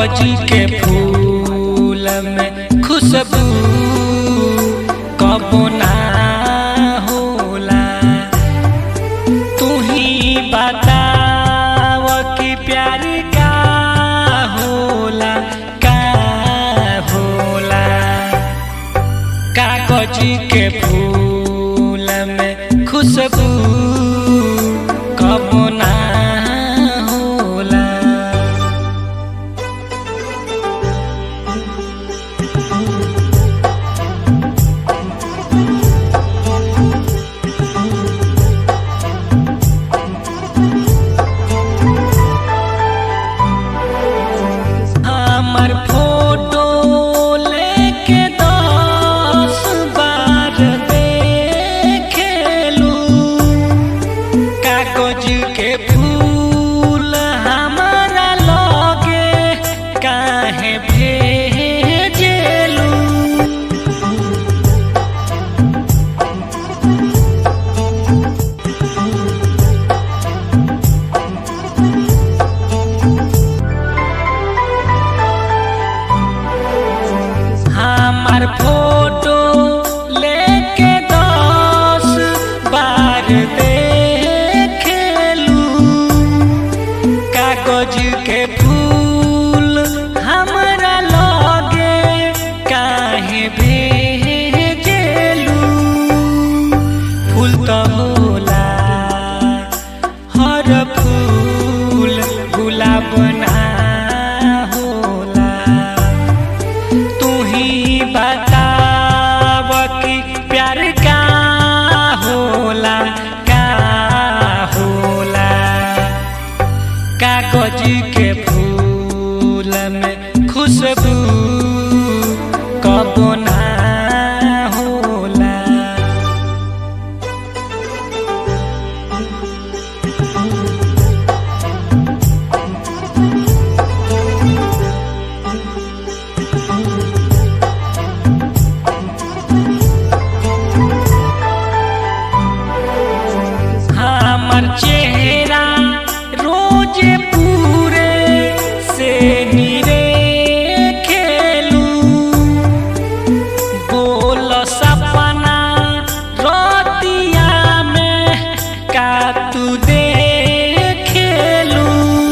कागज के फूल में खुशबू कबो ना होला तू ही बताव कि प्यार का होला का होला कागज के फूल में खुशबू कबो ना होला हमर फोटो लेके दस बार देखेलू कागज के फूल हमारा लगे काहे भेजेलू हमार फोटो लेके दस बार देखेलू कागज के फूल हमरा लगे काहे भेजेलू फूल तो होला हर फूल गुलाब ना होला तू ही बताव कि प्यार का होला का होला कागज के फूल में खुशबू कबो ना होला हमर चेहरा रोज पूरे से निरे खेलू बोल सपना रतिया में का तू दे खेलू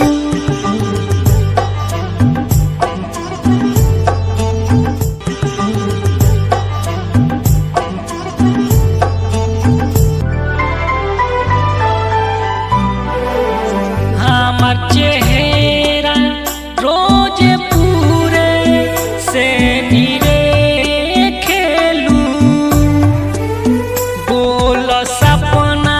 हमर चेहरा रोज पूरे से निरे खेलू बोल सपना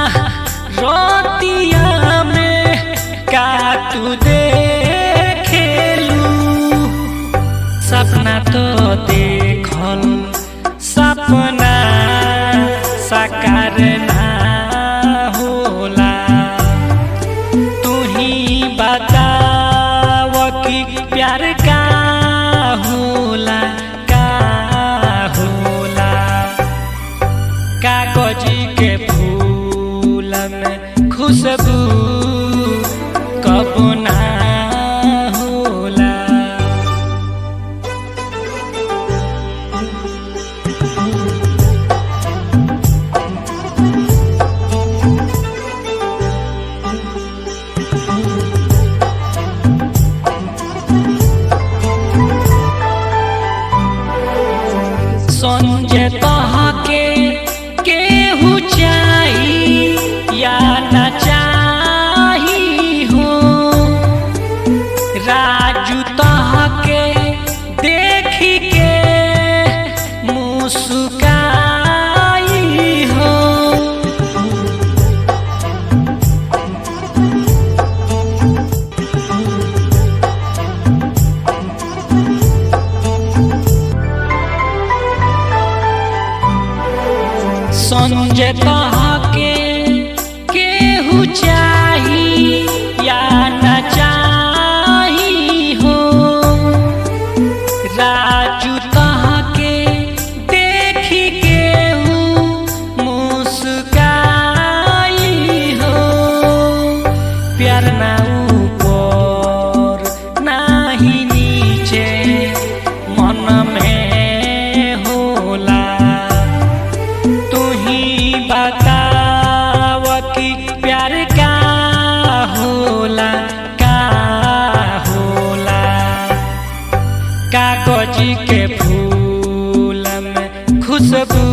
रोतिया में का तू दे खेलू सपना तो देखल सपना साकार ना होला तू ही बताव कि प्यार का होला का होला कागज के फूल में खुशबू कबो ना होला संजय तहके केहू चाही या न चाही हो राजू तहके देखी के मुस्काई हो संजय तहके केहू चाही या न चाही हो राजू तहके देखी केहू मुस्काई हो प्यार ना ऊपर नाही नी जी के फूल में खुशबू